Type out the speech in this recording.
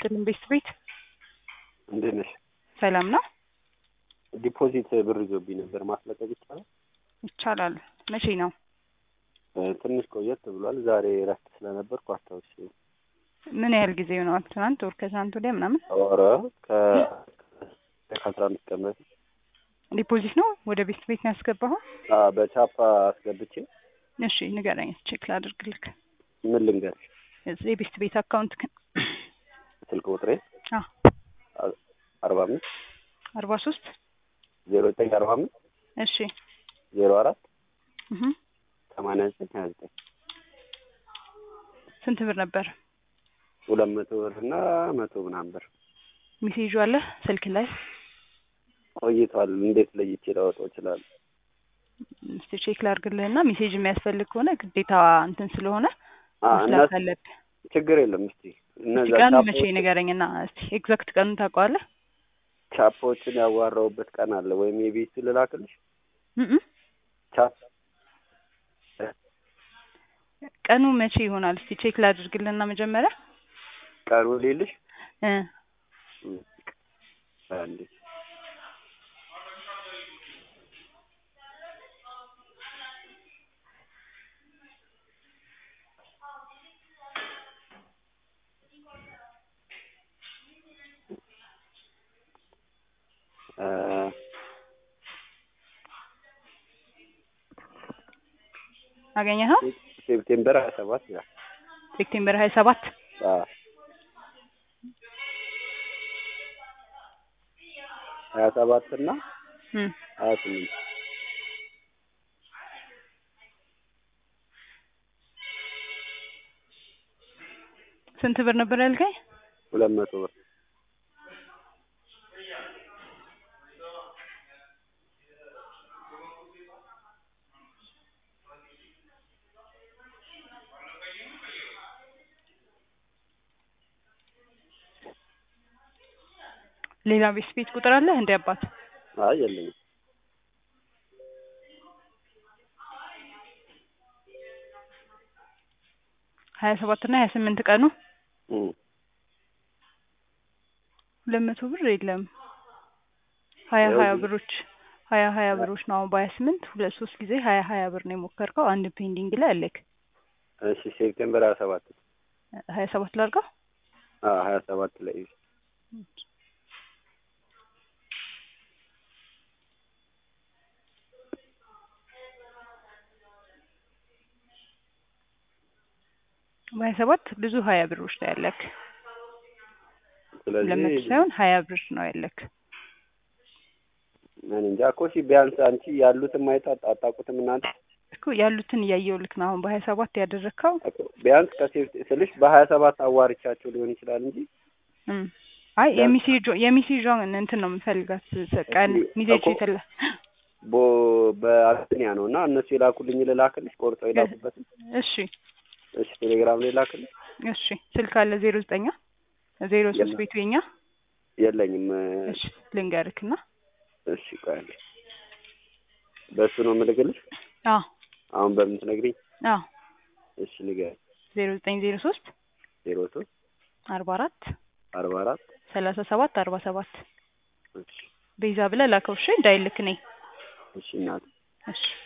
ይስጥልን ቤት ቤት እንዴት ነሽ? ሰላም ነው? ዲፖዚት ብር ይዞብኝ ነበር ማስለቀቅ ይቻላል? ይቻላል። መቼ ነው? እ ትንሽ ቆየት ብሏል። ዛሬ እረፍት ስለነበርኩ አስታውሽ። ምን ያህል ጊዜ ይሆነዋል? ትናንት ወር ከትናንት ወዲያ ምናምን ኧረ ከ ከአስራ አምስት ቀን በፊት ዲፖዚት ነው ወደ ቤት ቤት ነው ያስገባኸው? አ በቻፓ አስገብቼ እሺ ንገረኝ፣ ቼክ ላድርግልክ። ምን ልንገርሽ? እዚህ የቤት ቤት አካውንት ግን ስልክ ቁጥሬ አ አርባ አምስት አርባ ሶስት ዜሮ ዘጠኝ አርባ አምስት እሺ ዜሮ አራት እህ ሰማንያ ዘጠኝ ሀያ ዘጠኝ ስንት ብር ነበር? ሁለት መቶ ብር እና መቶ ምናምን ብር ሜሴጁ አለ ስልክ ላይ? ቆይቷል። እንዴት ለይቼ ላወጣው እችላለሁ? እስቲ ቼክ ላድርግልህና ሜሴጅ የሚያስፈልግ ከሆነ ግዴታ እንትን ስለሆነ አ መስላት እና አለብህ። ችግር የለም። እስቲ እነዛ እስቲ ቀኑ መቼ ቻፖች ንገረኝና እስቲ ኤግዛክት ቀኑን ታውቀዋለህ? ቻፖችን ያዋራውበት ቀን አለ ወይም የቤት ልላክልሽ? እም ቻፕ ቀኑ መቼ ይሆናል? እስቲ ቼክ ላድርግልህና መጀመሪያ ቀኑ ሌልሽ እ አንዴ እ አገኘኸው? ሴፕቴምበር ሀያ ሰባት ይላል። ሴፕቴምበር ሀያ ሰባት አዎ ሀያ ሰባት እና እም ሀያ ስምንት ስንት ብር ነበር ያልከኝ? ሁለት መቶ ብር ሌላ ቤት ቤት ቁጥር አለህ እንደ አባት? አይ የለኝም። ሀያ ሰባት እና ሀያ ስምንት ቀኑ እም ሁለት መቶ ብር የለም። ሀያ ያው ሀያ ግን- ብሮች ሀያ ሀያ ብሮች ነው አሁን በሀያ ስምንት ሁለት ሶስት ጊዜ ሀያ ሀያ ብር ነው የሞከርከው። አንድ ፔንዲንግ ላይ አለክ። እሺ ሴፕቴምበር ሀያ ሰባት ሀያ ሰባት ላድርገው? አዎ ሀያ ሰባት ላይ በሀያ ሰባት ብዙ ሀያ ብሮች ነው ያለክ። ሁለት መቶ ስለዚህ ሳይሆን ሀያ ብር ነው ያለክ። እኔ እንጃ እኮ እሺ ቢያንስ አንቺ ያሉትን ማየት አጣ- አታውቁትም እናንተ እኮ ያሉትን እያየው ልክ ነው አሁን በሀያ ሰባት ያደረግከው እኮ ቢያንስ ከሴፍቲ ስልሽ በሀያ ሰባት አዋርቻቸው ሊሆን ይችላል እንጂ እም አይ የሚሴጆ የሚሴጇን እንትን ነው የምፈልጋት ቀን ሚሴጅ እኮ- የተላ ቦ በአክኒያ ነው እና እነሱ የላኩልኝ ልላክልሽ ቆርጠው የላኩበትን እሺ እሺ ቴሌግራም ላይ ላክልሽ እሺ ስልክ አለ ዜሮ ዘጠኛ ዜሮ ሶስት የለም። ቤቱ የኛ የለኝም እሺ ልንገርክና እሺ ቆይ አንዴ በእሱ ነው የምልክልሽ አዎ አሁን በምን ትነግሪኝ አዎ እሺ ንገሪኝ ዜሮ ዘጠኝ ዜሮ ሶስት ዜሮ ሶስት አርባ አራት አርባ አራት ሰላሳ ሰባት አርባ ሰባት እሺ ቤዛ ብለህ ላከው እሺ እንዳይልክ እኔ እሺ እናት እሺ